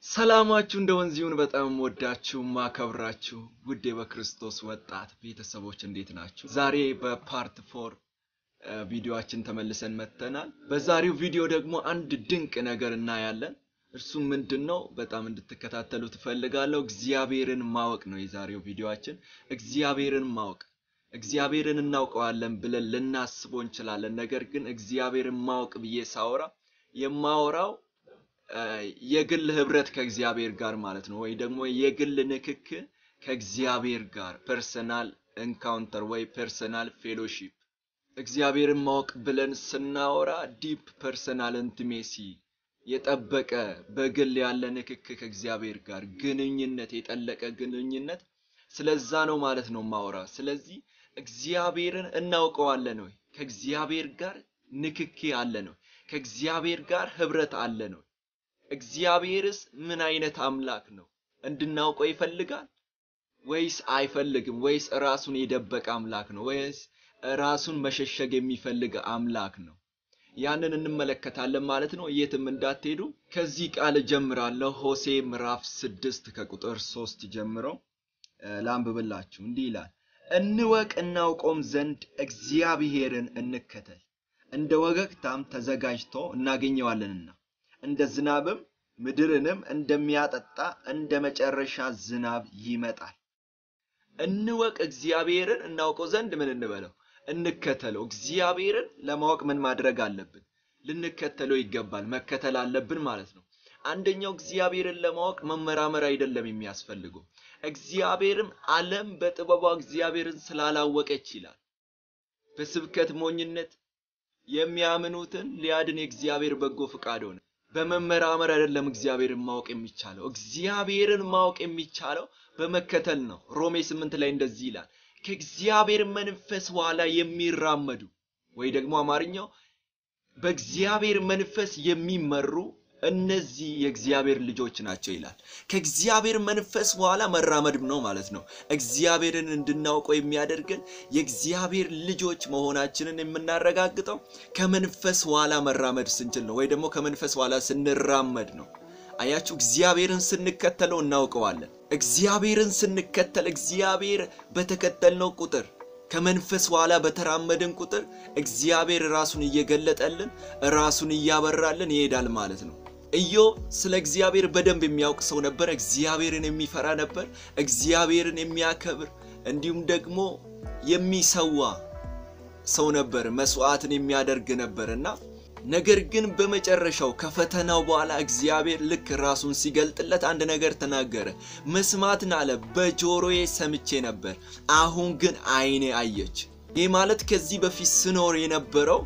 ሰላማችሁ እንደ ወንዝ ይሁን። በጣም ወዳችሁ ማከብራችሁ ውዴ በክርስቶስ ወጣት ቤተሰቦች እንዴት ናችሁ? ዛሬ በፓርት ፎር ቪዲዮአችን ተመልሰን መጥተናል። በዛሬው ቪዲዮ ደግሞ አንድ ድንቅ ነገር እናያለን። እርሱም ምንድን ነው? በጣም እንድትከታተሉ ትፈልጋለሁ። እግዚአብሔርን ማወቅ ነው የዛሬው ቪዲዮአችን። እግዚአብሔርን ማወቅ እግዚአብሔርን እናውቀዋለን ብለን ልናስበው እንችላለን። ነገር ግን እግዚአብሔርን ማወቅ ብዬ ሳወራ የማወራው የግል ህብረት ከእግዚአብሔር ጋር ማለት ነው፣ ወይ ደግሞ የግል ንክክ ከእግዚአብሔር ጋር ፐርሰናል ኤንካውንተር ወይ ፐርሰናል ፌሎሺፕ። እግዚአብሔርን ማወቅ ብለን ስናወራ ዲፕ ፐርሰናል ኢንቲሜሲ የጠበቀ በግል ያለ ንክክ ከእግዚአብሔር ጋር ግንኙነት፣ የጠለቀ ግንኙነት ስለዛ ነው ማለት ነው ማወራ። ስለዚህ እግዚአብሔርን እናውቀዋለን ወይ? ከእግዚአብሔር ጋር ንክኪ አለን ወይ? ከእግዚአብሔር ጋር ህብረት አለን ወይ? እግዚአብሔርስ ምን አይነት አምላክ ነው? እንድናውቀው ይፈልጋል ወይስ አይፈልግም? ወይስ ራሱን የደበቀ አምላክ ነው? ወይስ ራሱን መሸሸግ የሚፈልግ አምላክ ነው? ያንን እንመለከታለን ማለት ነው። የትም እንዳትሄዱ። ከዚህ ቃል ጀምራለሁ። ሆሴ ምዕራፍ ስድስት ከቁጥር ሶስት ጀምሮ ላንብብላችሁ። እንዲህ ይላል፣ እንወቅ እናውቀውም ዘንድ እግዚአብሔርን እንከተል፣ እንደ ወገግታም ተዘጋጅቶ እናገኘዋለንና እንደ ዝናብም ምድርንም እንደሚያጠጣ እንደ መጨረሻ ዝናብ ይመጣል። እንወቅ እግዚአብሔርን እናውቀው ዘንድ ምን እንበለው? እንከተለው። እግዚአብሔርን ለማወቅ ምን ማድረግ አለብን? ልንከተለው ይገባል። መከተል አለብን ማለት ነው። አንደኛው እግዚአብሔርን ለማወቅ መመራመር አይደለም የሚያስፈልገው። እግዚአብሔርም ዓለም በጥበቧ እግዚአብሔርን ስላላወቀች ይላል በስብከት ሞኝነት የሚያምኑትን ሊያድን የእግዚአብሔር በጎ ፍቃድ ሆነ። በመመራመር አይደለም እግዚአብሔርን ማወቅ የሚቻለው። እግዚአብሔርን ማወቅ የሚቻለው በመከተል ነው። ሮሜ ስምንት ላይ እንደዚህ ይላል ከእግዚአብሔር መንፈስ ኋላ የሚራመዱ ወይ ደግሞ አማርኛው በእግዚአብሔር መንፈስ የሚመሩ እነዚህ የእግዚአብሔር ልጆች ናቸው ይላል። ከእግዚአብሔር መንፈስ በኋላ መራመድ ነው ማለት ነው። እግዚአብሔርን እንድናውቀው የሚያደርገን የእግዚአብሔር ልጆች መሆናችንን የምናረጋግጠው ከመንፈስ በኋላ መራመድ ስንችል ነው፣ ወይ ደግሞ ከመንፈስ በኋላ ስንራመድ ነው። አያችሁ፣ እግዚአብሔርን ስንከተለው እናውቀዋለን። እግዚአብሔርን ስንከተል እግዚአብሔር በተከተልነው ቁጥር ከመንፈስ በኋላ በተራመድን ቁጥር እግዚአብሔር ራሱን እየገለጠልን ራሱን እያበራልን ይሄዳል ማለት ነው። ኢዮብ ስለ እግዚአብሔር በደንብ የሚያውቅ ሰው ነበር። እግዚአብሔርን የሚፈራ ነበር። እግዚአብሔርን የሚያከብር እንዲሁም ደግሞ የሚሰዋ ሰው ነበር። መስዋዕትን የሚያደርግ ነበር እና ነገር ግን በመጨረሻው ከፈተናው በኋላ እግዚአብሔር ልክ ራሱን ሲገልጥለት አንድ ነገር ተናገረ። መስማትን አለ በጆሮዬ ሰምቼ ነበር፣ አሁን ግን ዓይኔ አየች። ይህ ማለት ከዚህ በፊት ስኖር የነበረው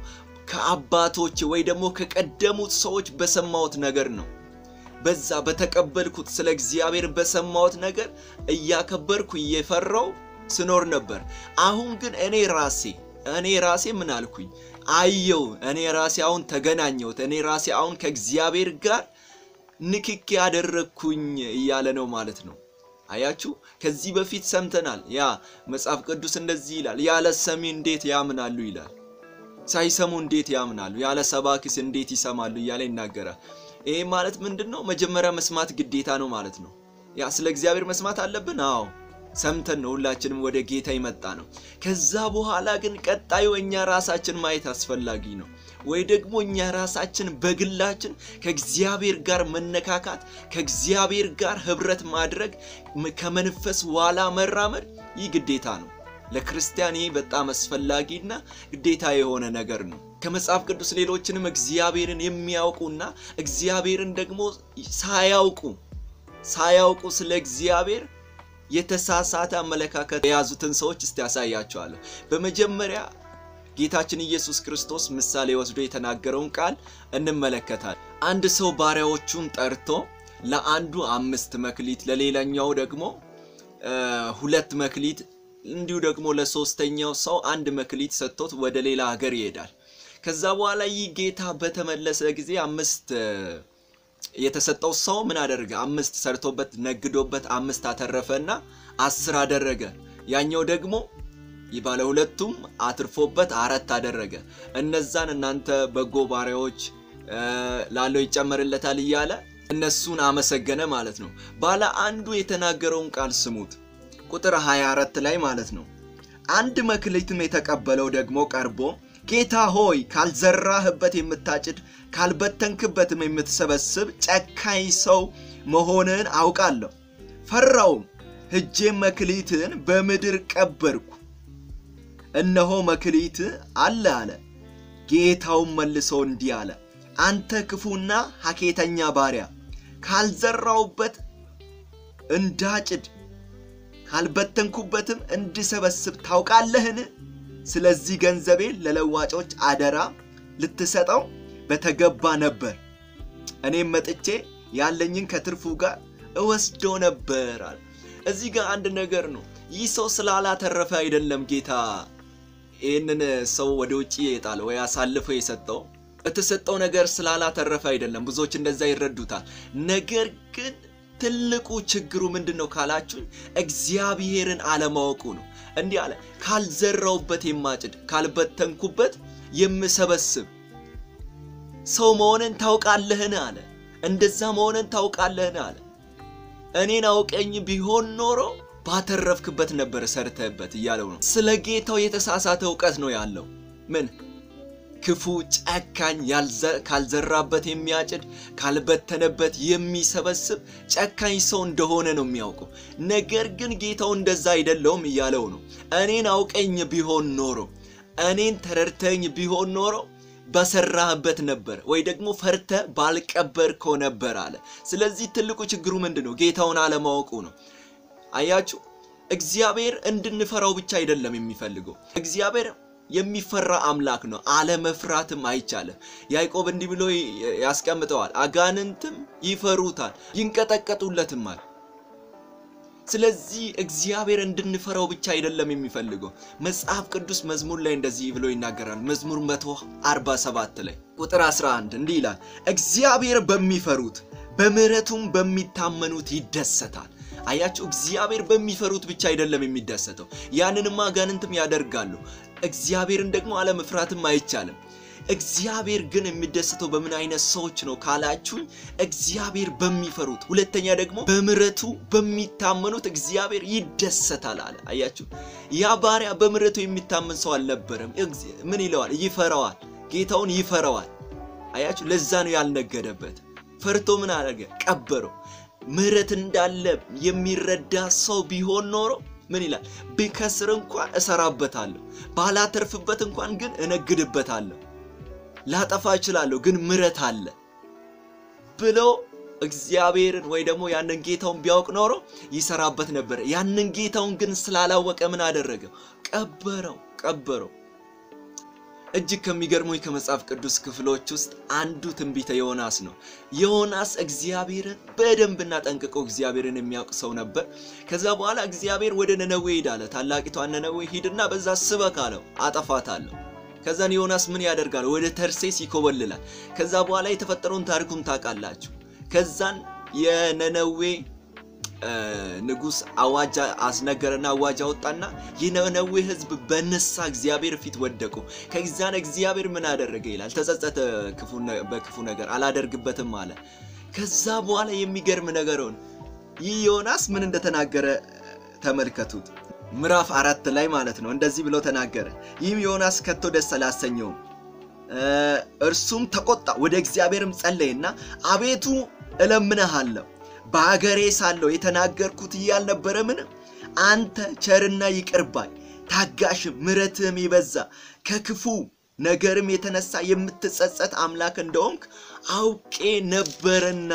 ከአባቶች ወይ ደግሞ ከቀደሙት ሰዎች በሰማሁት ነገር ነው። በዛ በተቀበልኩት ስለ እግዚአብሔር በሰማሁት ነገር እያከበርኩ እየፈራው ስኖር ነበር። አሁን ግን እኔ ራሴ እኔ ራሴ ምን አልኩኝ? አየው። እኔ ራሴ አሁን ተገናኘሁት። እኔ ራሴ አሁን ከእግዚአብሔር ጋር ንክኪ ያደረግኩኝ እያለ ነው ማለት ነው። አያችሁ፣ ከዚህ በፊት ሰምተናል። ያ መጽሐፍ ቅዱስ እንደዚህ ይላል፣ ያለ ሰሚ እንዴት ያምናሉ ይላል። ሳይሰሙ እንዴት ያምናሉ? ያለ ሰባኪስ እንዴት ይሰማሉ? እያለ ይናገራል። ይሄ ማለት ምንድን ነው? መጀመሪያ መስማት ግዴታ ነው ማለት ነው። ያ ስለ እግዚአብሔር መስማት አለብን። አዎ ሰምተን ነው ሁላችንም ወደ ጌታ ይመጣ ነው። ከዛ በኋላ ግን ቀጣዩ እኛ ራሳችን ማየት አስፈላጊ ነው። ወይ ደግሞ እኛ ራሳችን በግላችን ከእግዚአብሔር ጋር መነካካት፣ ከእግዚአብሔር ጋር ህብረት ማድረግ፣ ከመንፈስ ዋላ መራመድ ይህ ግዴታ ነው። ለክርስቲያን ይህ በጣም አስፈላጊና ግዴታ የሆነ ነገር ነው። ከመጽሐፍ ቅዱስ ሌሎችንም እግዚአብሔርን የሚያውቁና እግዚአብሔርን ደግሞ ሳያውቁ ሳያውቁ ስለ እግዚአብሔር የተሳሳተ አመለካከት የያዙትን ሰዎች እስቲ ያሳያቸዋለሁ። በመጀመሪያ ጌታችን ኢየሱስ ክርስቶስ ምሳሌ ወስዶ የተናገረውን ቃል እንመለከታለን። አንድ ሰው ባሪያዎቹን ጠርቶ ለአንዱ አምስት መክሊት፣ ለሌላኛው ደግሞ ሁለት መክሊት እንዲሁ ደግሞ ለሶስተኛው ሰው አንድ መክሊት ሰጥቶት ወደ ሌላ ሀገር ይሄዳል። ከዛ በኋላ ይህ ጌታ በተመለሰ ጊዜ አምስት የተሰጠው ሰው ምን አደረገ? አምስት ሰርቶበት ነግዶበት አምስት አተረፈና አስር አደረገ። ያኛው ደግሞ ባለ ሁለቱም አትርፎበት አራት አደረገ። እነዛን እናንተ በጎ ባሪያዎች ላለው ይጨመርለታል እያለ እነሱን አመሰገነ ማለት ነው። ባለ አንዱ የተናገረውን ቃል ስሙት። ቁጥር 24 ላይ ማለት ነው። አንድ መክሊትም የተቀበለው ደግሞ ቀርቦ ጌታ ሆይ ካልዘራህበት የምታጭድ ካልበተንክበትም የምትሰበስብ ጨካኝ ሰው መሆንን አውቃለሁ። ፈራውም፣ ሄጄም መክሊትን በምድር ቀበርኩ። እነሆ መክሊት አለ አለ። ጌታውም መልሶ እንዲህ አለ፣ አንተ ክፉና ሐኬተኛ ባሪያ ካልዘራውበት እንዳጭድ ካልበተንኩበትም እንድሰበስብ ታውቃለህን? ስለዚህ ገንዘቤን ለለዋጮች አደራ ልትሰጠው በተገባ ነበር። እኔም መጥቼ ያለኝን ከትርፉ ጋር እወስደው ነበር አለ። እዚህ ጋር አንድ ነገር ነው። ይህ ሰው ስላላተረፈ አይደለም ጌታ ይህንን ሰው ወደ ውጭ የጣለ ወይ አሳልፎ የሰጠው በተሰጠው ነገር ስላላተረፈ አይደለም። ብዙዎች እንደዛ ይረዱታል። ነገር ግን ትልቁ ችግሩ ምንድን ነው ካላችሁኝ፣ እግዚአብሔርን አለማወቁ ነው። እንዲህ አለ፣ ካልዘራውበት የማጭድ ካልበተንኩበት የምሰበስብ ሰው መሆንን ታውቃለህን አለ። እንደዛ መሆንን ታውቃለህን አለ። እኔን አውቀኝ ቢሆን ኖሮ ባተረፍክበት ነበር ሰርተህበት እያለው ነው። ስለ ጌታው የተሳሳተ እውቀት ነው ያለው። ምን ክፉ ጨካኝ፣ ካልዘራበት የሚያጭድ ካልበተነበት የሚሰበስብ ጨካኝ ሰው እንደሆነ ነው የሚያውቀው። ነገር ግን ጌታው እንደዛ አይደለውም እያለው ነው። እኔን አውቀኝ ቢሆን ኖሮ እኔን ተረድተኝ ቢሆን ኖሮ በሰራህበት ነበር ወይ ደግሞ ፈርተ ባልቀበርከው ነበር አለ። ስለዚህ ትልቁ ችግሩ ምንድን ነው? ጌታውን አለማወቁ ነው። አያችሁ፣ እግዚአብሔር እንድንፈራው ብቻ አይደለም የሚፈልገው። እግዚአብሔር የሚፈራ አምላክ ነው። አለመፍራትም አይቻልም። ያዕቆብ እንዲህ ብሎ ያስቀምጠዋል፣ አጋንንትም ይፈሩታል ይንቀጠቀጡለትማል። ስለዚህ እግዚአብሔር እንድንፈራው ብቻ አይደለም የሚፈልገው። መጽሐፍ ቅዱስ መዝሙር ላይ እንደዚህ ብሎ ይናገራል። መዝሙር 147 ላይ ቁጥር 11 እንዲህ ይላል፣ እግዚአብሔር በሚፈሩት በምሕረቱም በሚታመኑት ይደሰታል። አያችሁ፣ እግዚአብሔር በሚፈሩት ብቻ አይደለም የሚደሰተው። ያንንም አጋንንትም ያደርጋሉ። እግዚአብሔርን ደግሞ አለመፍራትም አይቻልም። እግዚአብሔር ግን የሚደሰተው በምን አይነት ሰዎች ነው ካላችሁኝ፣ እግዚአብሔር በሚፈሩት ሁለተኛ ደግሞ በምሕረቱ በሚታመኑት እግዚአብሔር ይደሰታል አለ። አያችሁ ያ ባሪያ በምሕረቱ የሚታመን ሰው አልነበረም። ምን ይለዋል? ይፈራዋል። ጌታውን ይፈራዋል። አያችሁ ለዛ ነው ያልነገደበት። ፈርቶ ምን አደረገ? ቀበረው። ምሕረት እንዳለ የሚረዳ ሰው ቢሆን ኖሮ ምን ይላል? ብከስር እንኳን እሰራበታለሁ፣ ባላተርፍበት እንኳን ግን እነግድበታለሁ ላጠፋ እችላለሁ ግን ምሕረት አለ ብሎ እግዚአብሔርን ወይ ደግሞ ያንን ጌታውን ቢያውቅ ኖሮ ይሰራበት ነበር። ያንን ጌታውን ግን ስላላወቀ ምን አደረገው? ቀበረው ቀበረው። እጅግ ከሚገርሙኝ ከመጽሐፍ ቅዱስ ክፍሎች ውስጥ አንዱ ትንቢተ ዮናስ ነው። ዮናስ እግዚአብሔርን በደንብና ጠንቅቆ እግዚአብሔርን የሚያውቅ ሰው ነበር። ከዛ በኋላ እግዚአብሔር ወደ ነነዌ ሂድ አለ። ታላቂቷን ነነዌ ሂድና በዛ ስበክ አለው፣ አጠፋታለሁ። ከዛን ዮናስ ምን ያደርጋል? ወደ ተርሴስ ይኮበልላል። ከዛ በኋላ የተፈጠረውን ታሪኩን ታውቃላችሁ። ከዛን የነነዌ ንጉሥ አዋጅ አስነገረና አዋጅ አወጣና የነነዌ ሕዝብ በንሳ እግዚአብሔር ፊት ወደቁ። ከዛን እግዚአብሔር ምን አደረገ ይላል? ተጸጸተ፣ በክፉ ነገር አላደርግበትም አለ። ከዛ በኋላ የሚገርም ነገር ሆነ። ይህ ዮናስ ምን እንደተናገረ ተመልከቱት። ምዕራፍ አራት ላይ ማለት ነው። እንደዚህ ብሎ ተናገረ። ይህም ዮናስ ከቶ ደስ አላሰኘውም። እርሱም ተቆጣ፣ ወደ እግዚአብሔርም ጸለየና አቤቱ እለምንሃለሁ በአገሬ ሳለሁ የተናገርኩት ይህ አልነበረምን? አንተ ቸርና ይቅር ባይ ታጋሽም ምሕረትህም የበዛ ከክፉ ነገርም የተነሳ የምትጸጸት አምላክ እንደሆንክ አውቄ ነበርና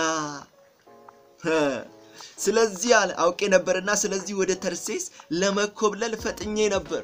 ስለዚህ አለ አውቄ ነበርና ስለዚህ ወደ ተርሴስ ለመኮብለል ፈጥኜ ነበር።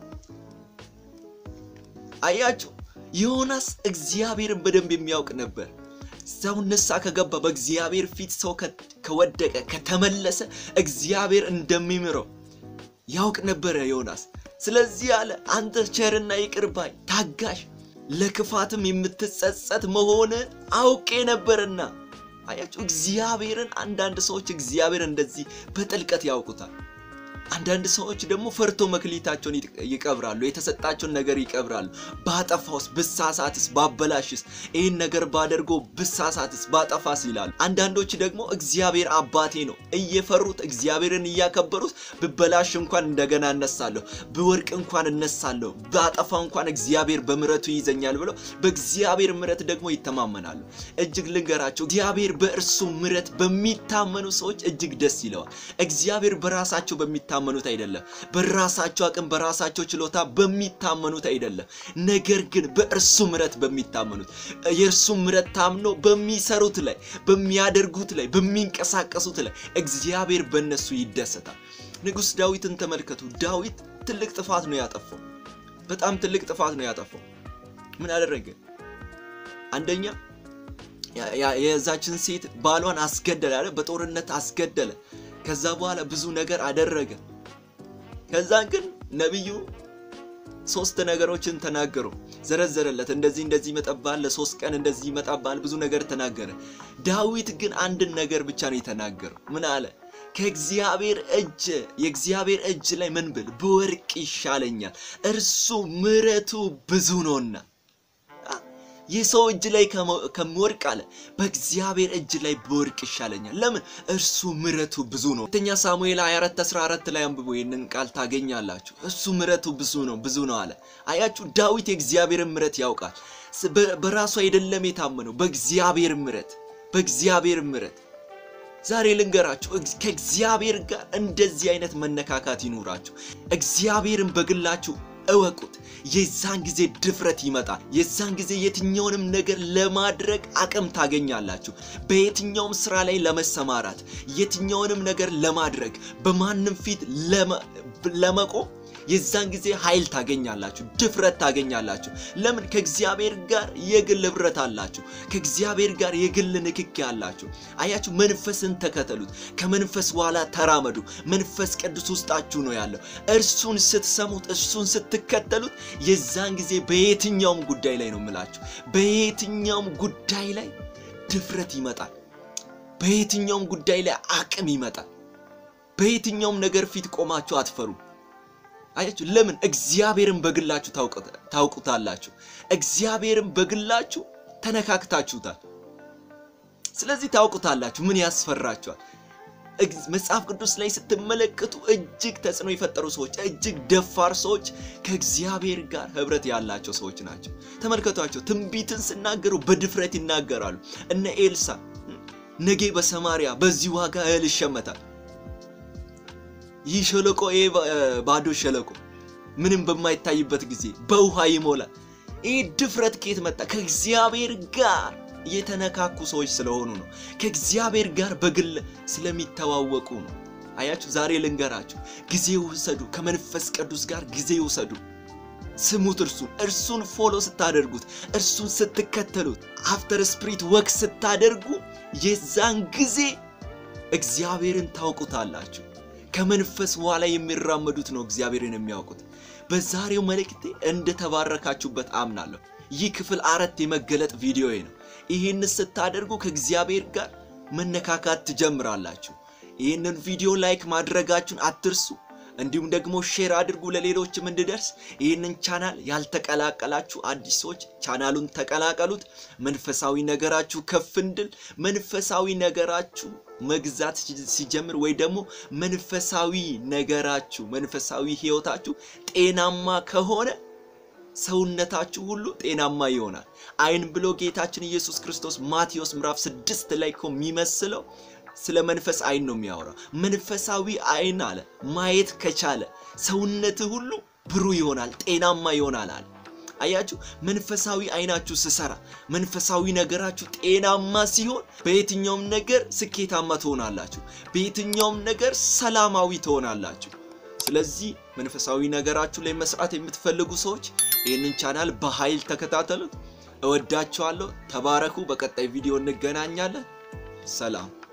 አያችሁ ዮናስ እግዚአብሔርን በደንብ የሚያውቅ ነበር። ሰው ንስሐ ከገባ በእግዚአብሔር ፊት ሰው ከወደቀ ከተመለሰ እግዚአብሔር እንደሚምረው ያውቅ ነበረ ዮናስ። ስለዚህ አለ አንተ ቸርና ይቅር ባይ ታጋሽ፣ ለክፋትም የምትጸጸት መሆንን አውቄ ነበርና። አያችሁ እግዚአብሔርን አንዳንድ ሰዎች እግዚአብሔር እንደዚህ በጥልቀት ያውቁታል። አንዳንድ ሰዎች ደግሞ ፈርቶ መክሊታቸውን ይቀብራሉ፣ የተሰጣቸውን ነገር ይቀብራሉ። ባጠፋውስ፣ ብሳሳትስ፣ ባበላሽስ፣ ይህን ነገር ባደርጎ ብሳሳትስ፣ ባጠፋስ ይላሉ። አንዳንዶች ደግሞ እግዚአብሔር አባቴ ነው እየፈሩት እግዚአብሔርን እያከበሩት ብበላሽ እንኳን እንደገና እነሳለሁ፣ ብወርቅ እንኳን እነሳለሁ፣ ባጠፋ እንኳን እግዚአብሔር በምሕረቱ ይይዘኛል ብለው በእግዚአብሔር ምሕረት ደግሞ ይተማመናሉ። እጅግ ልንገራቸው፣ እግዚአብሔር በእርሱ ምሕረት በሚታመኑ ሰዎች እጅግ ደስ ይለዋል። እግዚአብሔር በራሳቸው በሚታ በሚታመኑት አይደለም። በራሳቸው አቅም በራሳቸው ችሎታ በሚታመኑት አይደለም። ነገር ግን በእርሱ ምሕረት በሚታመኑት የእርሱ ምሕረት ታምኖ በሚሰሩት ላይ፣ በሚያደርጉት ላይ፣ በሚንቀሳቀሱት ላይ እግዚአብሔር በእነሱ ይደሰታል። ንጉሥ ዳዊትን ተመልከቱ። ዳዊት ትልቅ ጥፋት ነው ያጠፋው። በጣም ትልቅ ጥፋት ነው ያጠፋው። ምን አደረገ? አንደኛ የዛችን ሴት ባሏን አስገደለ አለ። በጦርነት አስገደለ። ከዛ በኋላ ብዙ ነገር አደረገ። ከዛ ግን ነቢዩ ሶስት ነገሮችን ተናገሩ፣ ዘረዘረለት። እንደዚህ እንደዚህ ይመጣብሃል፣ ለሶስት ቀን እንደዚህ ይመጣብሃል፣ ብዙ ነገር ተናገረ። ዳዊት ግን አንድን ነገር ብቻ ነው የተናገረው። ምን አለ? ከእግዚአብሔር እጅ የእግዚአብሔር እጅ ላይ ምን ብል ብወርቅ ይሻለኛል፣ እርሱ ምሕረቱ ብዙ ነውና የሰው እጅ ላይ ከምወርቅ አለ በእግዚአብሔር እጅ ላይ ብወርቅ ይሻለኛል። ለምን? እርሱ ምሕረቱ ብዙ ነው። ሁለተኛ ሳሙኤል 24 14 ላይ አንብቦ ይህንን ቃል ታገኛላችሁ። እሱ ምሕረቱ ብዙ ነው ብዙ ነው አለ። አያችሁ፣ ዳዊት የእግዚአብሔርን ምሕረት ያውቃል። በራሱ አይደለም የታመነው፣ በእግዚአብሔር ምሕረት በእግዚአብሔር ምሕረት። ዛሬ ልንገራችሁ፣ ከእግዚአብሔር ጋር እንደዚህ አይነት መነካካት ይኑራችሁ። እግዚአብሔርን በግላችሁ እወቁት። የዛን ጊዜ ድፍረት ይመጣል። የዛን ጊዜ የትኛውንም ነገር ለማድረግ አቅም ታገኛላችሁ። በየትኛውም ስራ ላይ ለመሰማራት፣ የትኛውንም ነገር ለማድረግ፣ በማንም ፊት ለመቆም የዛን ጊዜ ኃይል ታገኛላችሁ፣ ድፍረት ታገኛላችሁ። ለምን? ከእግዚአብሔር ጋር የግል ህብረት አላችሁ። ከእግዚአብሔር ጋር የግል ንክኪ አላችሁ። አያችሁ፣ መንፈስን ተከተሉት፣ ከመንፈስ በኋላ ተራመዱ። መንፈስ ቅዱስ ውስጣችሁ ነው ያለው። እርሱን ስትሰሙት፣ እርሱን ስትከተሉት፣ የዛን ጊዜ በየትኛውም ጉዳይ ላይ ነው የምላችሁ፣ በየትኛውም ጉዳይ ላይ ድፍረት ይመጣል። በየትኛውም ጉዳይ ላይ አቅም ይመጣል። በየትኛውም ነገር ፊት ቆማችሁ አትፈሩም። አያችሁ ለምን? እግዚአብሔርን በግላችሁ ታውቁታላችሁ። እግዚአብሔርን በግላችሁ ተነካክታችሁታል። ስለዚህ ታውቁታላችሁ። ምን ያስፈራችኋል? መጽሐፍ ቅዱስ ላይ ስትመለከቱ እጅግ ተጽዕኖ የፈጠሩ ሰዎች፣ እጅግ ደፋር ሰዎች ከእግዚአብሔር ጋር ህብረት ያላቸው ሰዎች ናቸው። ተመልከቷቸው። ትንቢትን ሲናገሩ በድፍረት ይናገራሉ። እነ ኤልሳ ነገ በሰማሪያ በዚህ ዋጋ እህል ይሸመታል ይህ ሸለቆ ይሄ ባዶ ሸለቆ ምንም በማይታይበት ጊዜ በውሃ ይሞላል። ይህ ድፍረት ከየት መጣ? ከእግዚአብሔር ጋር የተነካኩ ሰዎች ስለሆኑ ነው። ከእግዚአብሔር ጋር በግል ስለሚተዋወቁ ነው። አያችሁ፣ ዛሬ ልንገራችሁ፣ ጊዜ ውሰዱ። ከመንፈስ ቅዱስ ጋር ጊዜ ውሰዱ። ስሙት። እርሱን እርሱን ፎሎ ስታደርጉት፣ እርሱን ስትከተሉት፣ አፍተር ስፕሪት ወክ ስታደርጉ፣ የዛን ጊዜ እግዚአብሔርን ታውቁታላችሁ። ከመንፈስ በኋላ የሚራመዱት ነው እግዚአብሔርን የሚያውቁት። በዛሬው መልእክቴ እንደተባረካችሁበት አምናለሁ። ይህ ክፍል አራት የመገለጥ ቪዲዮ ነው። ይህን ስታደርጉ ከእግዚአብሔር ጋር መነካካት ትጀምራላችሁ። ይህንን ቪዲዮ ላይክ ማድረጋችሁን አትርሱ። እንዲሁም ደግሞ ሼር አድርጉ ለሌሎችም እንድደርስ። ይህንን ቻናል ያልተቀላቀላችሁ አዲስ ሰዎች ቻናሉን ተቀላቀሉት። መንፈሳዊ ነገራችሁ ከፍ እንድል መንፈሳዊ ነገራችሁ መግዛት ሲጀምር ወይ ደግሞ መንፈሳዊ ነገራችሁ መንፈሳዊ ሕይወታችሁ ጤናማ ከሆነ ሰውነታችሁ ሁሉ ጤናማ ይሆናል። አይን ብሎ ጌታችን ኢየሱስ ክርስቶስ ማቴዎስ ምዕራፍ ስድስት ላይ እኮ የሚመስለው ስለ መንፈስ አይን ነው የሚያወራው። መንፈሳዊ አይን አለ ማየት ከቻለ ሰውነት ሁሉ ብሩህ ይሆናል፣ ጤናማ ይሆናል አለ። አያችሁ፣ መንፈሳዊ አይናችሁ ስሰራ፣ መንፈሳዊ ነገራችሁ ጤናማ ሲሆን በየትኛውም ነገር ስኬታማ ትሆናላችሁ፣ በየትኛውም ነገር ሰላማዊ ትሆናላችሁ። ስለዚህ መንፈሳዊ ነገራችሁ ላይ መስራት የምትፈልጉ ሰዎች ይህንን ቻናል በኃይል ተከታተሉት። እወዳችኋለሁ። ተባረኩ። በቀጣይ ቪዲዮ እንገናኛለን። ሰላም